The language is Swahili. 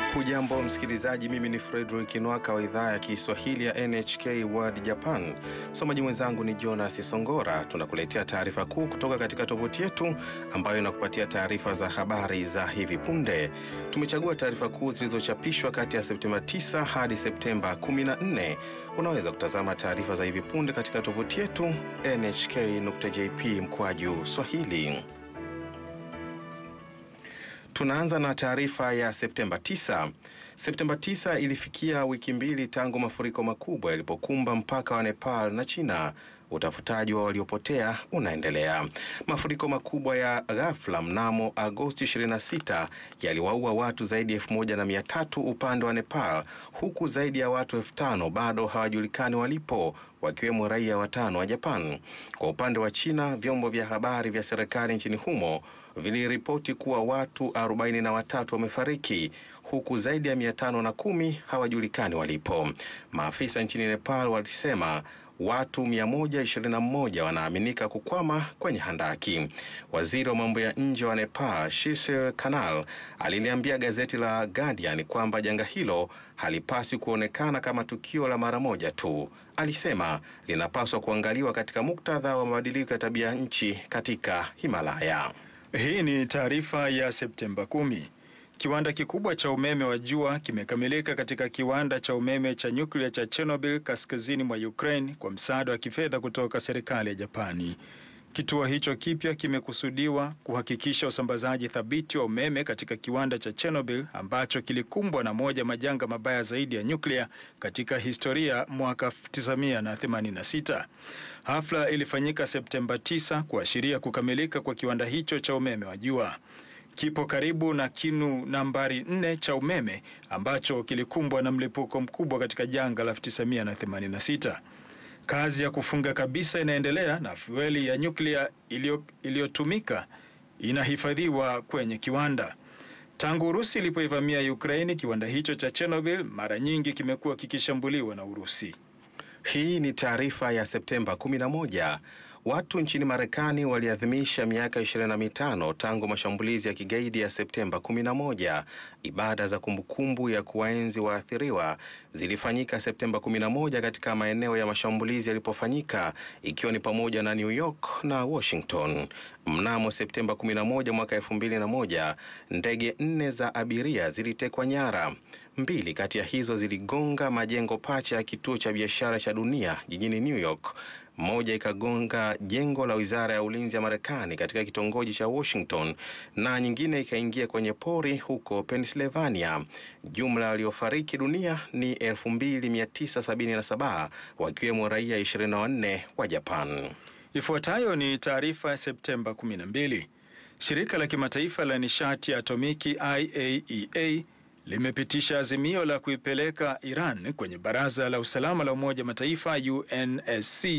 Hujambo msikilizaji, mimi ni Fredrick Nwaka wa idhaa ya Kiswahili ya NHK World Japan. Msomaji mwenzangu ni Jonas Songora. Tunakuletea taarifa kuu kutoka katika tovuti yetu ambayo inakupatia taarifa za habari za hivi punde. Tumechagua taarifa kuu zilizochapishwa kati ya Septemba 9 hadi Septemba 14. Unaweza kutazama taarifa za hivi punde katika tovuti yetu nhk.jp mkwaju swahili. Tunaanza na taarifa ya Septemba 9. Septemba 9 ilifikia wiki mbili tangu mafuriko makubwa yalipokumba mpaka wa Nepal na China. Utafutaji wa waliopotea unaendelea. Mafuriko makubwa ya ghafla mnamo Agosti 26 yaliwaua watu zaidi ya elfu moja na mia tatu upande wa Nepal, huku zaidi ya watu elfu tano bado hawajulikani walipo, wakiwemo raia watano wa Japan. Kwa upande wa China, vyombo vya habari vya serikali nchini humo viliripoti kuwa watu arobaini na watatu wamefariki huku zaidi ya mia tano na kumi hawajulikani walipo. Maafisa nchini Nepal walisema watu 121 wanaaminika kukwama kwenye handaki. Waziri wa mambo ya nje wa Nepal, Shishir Kanal, aliliambia gazeti la Guardian kwamba janga hilo halipaswi kuonekana kama tukio la mara moja tu. Alisema linapaswa kuangaliwa katika muktadha wa mabadiliko ya tabia nchi katika Himalaya. Hii ni taarifa ya Septemba kumi. Kiwanda kikubwa cha umeme wa jua kimekamilika katika kiwanda cha umeme cha nyuklia cha Chernobyl kaskazini mwa Ukraine kwa msaada wa kifedha kutoka serikali ya Japani. Kituo hicho kipya kimekusudiwa kuhakikisha usambazaji thabiti wa umeme katika kiwanda cha Chernobyl ambacho kilikumbwa na moja majanga mabaya zaidi ya nyuklia katika historia mwaka 1986. Hafla ilifanyika Septemba 9 kuashiria kukamilika kwa kiwanda hicho cha umeme wa jua. Kipo karibu na kinu nambari nne cha umeme ambacho kilikumbwa na mlipuko mkubwa katika janga la 1986. Kazi ya kufunga kabisa inaendelea na fueli ya nyuklia iliyotumika inahifadhiwa kwenye kiwanda. Tangu Urusi ilipoivamia Ukraini, kiwanda hicho cha Chernobyl mara nyingi kimekuwa kikishambuliwa na Urusi. Hii ni taarifa ya Septemba 11. Watu nchini Marekani waliadhimisha miaka 25 tangu mashambulizi ya kigaidi ya Septemba 11. Ibada za kumbukumbu ya kuwaenzi waathiriwa zilifanyika Septemba 11 katika maeneo ya mashambulizi yalipofanyika ikiwa ni pamoja na New York na Washington. Mnamo Septemba 11 mwaka 2001, ndege nne za abiria zilitekwa nyara. Mbili kati ya hizo ziligonga majengo pacha ya kituo cha biashara cha dunia jijini New York. Moja ikagonga jengo la wizara ya ulinzi ya Marekani katika kitongoji cha Washington na nyingine ikaingia kwenye pori huko Pennsylvania. Jumla waliofariki dunia ni 2977 wakiwemo raia 24 wa Japan. Ifuatayo ni taarifa ya Septemba 12. Shirika la kimataifa la nishati ya atomiki IAEA limepitisha azimio la kuipeleka Iran kwenye Baraza la Usalama la Umoja Mataifa UNSC